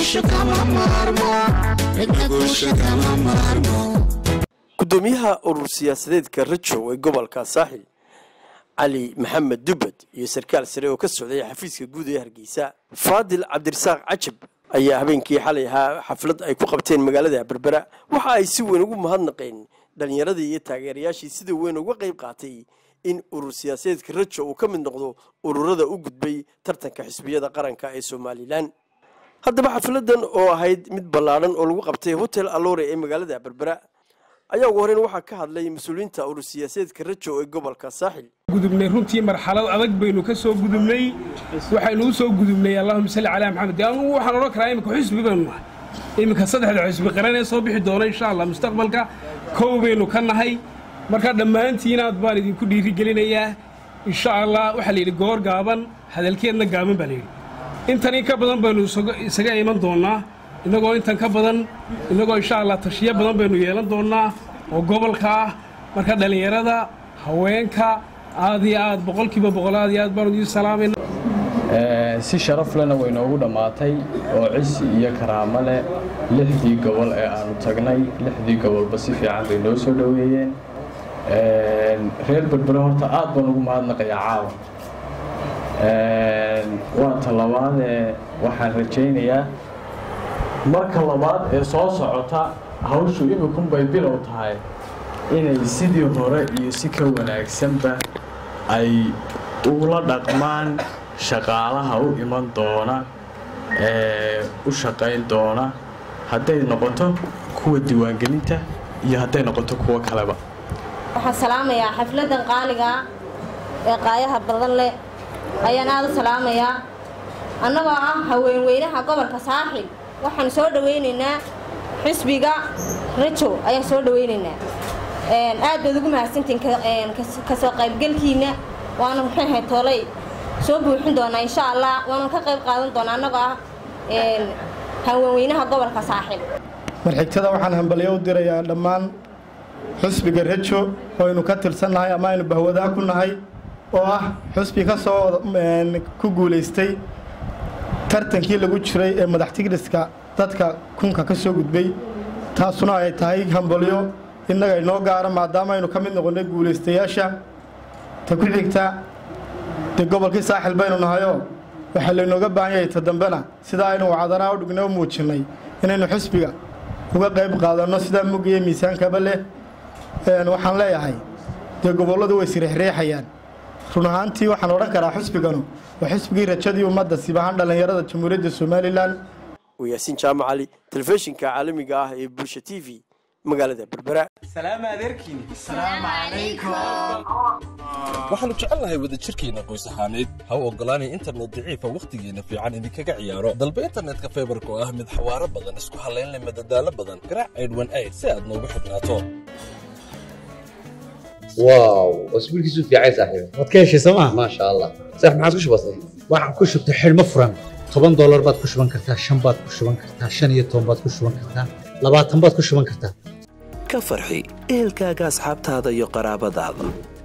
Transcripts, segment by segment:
gudoomiyaha urur siyaasadeedka rajow ee gobolka saaxil cali maxamed dubbad iyo sarkaal sare oo ka socday xafiiska guud ee hargeysa faadil cabdirasaaq cajab ayaa habeenkii xalay ahaa xaflad ay ku qabteen magaalada berbera waxa ay si weyn ugu mahadnaqeen dhallinyaradii iyo taageerayaashii sida weyn uga qayb qaatay in urur siyaasadeedka rajo uu ka mid noqdo ururada u gudbay tartanka xisbiyada qaranka ee somalilan haddaba xafladan oo ahayd mid ballaadhan oo lagu qabtay hotel alore ee magaalada berbera ayaa ugu horeyn waxaa ka hadlay mas-uuliyiinta urur siyaasadeedka rajo ee gobolka saaxil gudubnay runtii marxalad adag baynu ka soo gudubnay waxaynu u soo gudubnay allahuma salli calaa maxamed anugu waxaan odhan karaa iminka xisbi baynu nahay iminka saddexda xisbi qaran ee soo bixi doona insha allah mustaqbalka kow baynu ka nahay marka dhammaantiinaad baan idinku dhiirigelinayaa insha allah waxaa la yidhi goor gaaban hadalkeedna gaaban baa layidhi intan in ka badan baynu isaga iman doonnaa innagoo intan ka badan innagoo insha allah tashiyo badan baynu yeelan doonnaa oo gobolka ah marka dhallinyarada haweenka aad iyo aad boqolkiiba boqol aad iyo aad baan idiin salaamayna si sharaf lena way noogu dhammaatay oo cisi iyo karaamo leh lixdii gobol ee aanu tagnay lixdii gobolba si fiican bay noo soo dhoweeyeen reer berbere horta aad baan ugu mahadnaqayaa caawa waa ta labaadee waxaan rajaynayaa marka labaad ee soo socota hawshu imikunbay bilow tahay inay sidii hore iyo si ka wanaagsanba ay ula dhaqmaan shaqaalaha u iman doona ee u shaqayn doona hadday noqoto kuwa diiwaangelinta iyo hadday noqoto kuwo kaleba waxaan salaamayaa xafladan qaaliga ee qaayaha badan leh ayaan aada u salaamayaa annagoo ah haweenweynaha gobolka saaxil waxaan soo dhawaynaynaa xisbiga rajow ayaan soo dhawaynaynaa aad baad ugu mahadsantiin kasoo qaybgelkiina waana muxuu ahay toolay soo buuxin doonaa insha allah waanu ka qayb qaadan doonaa annagoo ah haweenweynaha gobolka saaxil marxigtada waxaan hambalyo u dirayaa dhammaan xusbiga rajo oo aynu ka tirsannahay ama aynu bahwadaa ku nahay oo ah xusbi ka soo ku guulaystay tartankii lagu jiray ee madax tigriska dadka kunka ka soo gudbay taasuna ay tahay hambalyo innaga inoo gaara maadaama aynu ka mid noqonnay guulaystayaasha ta ku xigta dee gobolkii saaxil baynu nahayoo waxaa laynooga baahan yahay ta dambena sidaa aynu wacdanaa u dhignay u muujinnay inaynu xusbiga uga qayb qaadanno sidaa mugiyo miisaankaba leh waxaan leeyahay dee gobolladu way sirixriixayaan run ahaantii waxaan odhan karaa xusbiganu waa xisbigii rajadii ummadda sib ahaan dhallinyarada jamhuuriyadda somalilan yaasiin jaamac cali telefishinka caalamiga ah ee bulsha t v magaalada berbera waxaannu jecelnahay wadajirkeenna qoys ahaaneed ha u oggolaanay internet daciifa wakhtigeenna fiican idinkaga ciyaaro dalba internetka faybarka oo ah mid xawaaro badan isku hallaynleh madadaalo badan garaac aydhwan ayd si aad noogu xidhnaato واو اسبوع كيسو في عايز صاحبي waad ka heshay sooma ما شاء الله صح ما عاد كش بسيط waxaad ku shubtay xidhmo furan toban doolar baad ku shuban kartaa shan baad ku shuban kartaa shan iyo toban baad ku shuban kartaa labaatan baad ku shuban kartaa ka farxi ehelkaaga asxaabtaada iyo qaraabadaada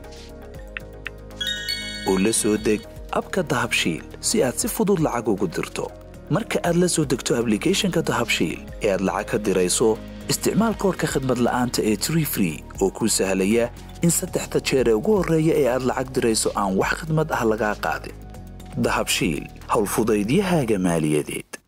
u la soo deg abka dahabshiil si aad si fudud lacag ugu dirto marka aad la soo degto ablicathonka dahabshiil ee aad lacag ka dirayso isticmaal koorka khadmad la'aanta ee tree free oo kuu sahlaya in saddexda jeer ee ugu horreeya ee aad lacag dirayso aan wax khidmad ah lagaa qaadin dahabshiil howlfudaydiyahaaga maaliyadeed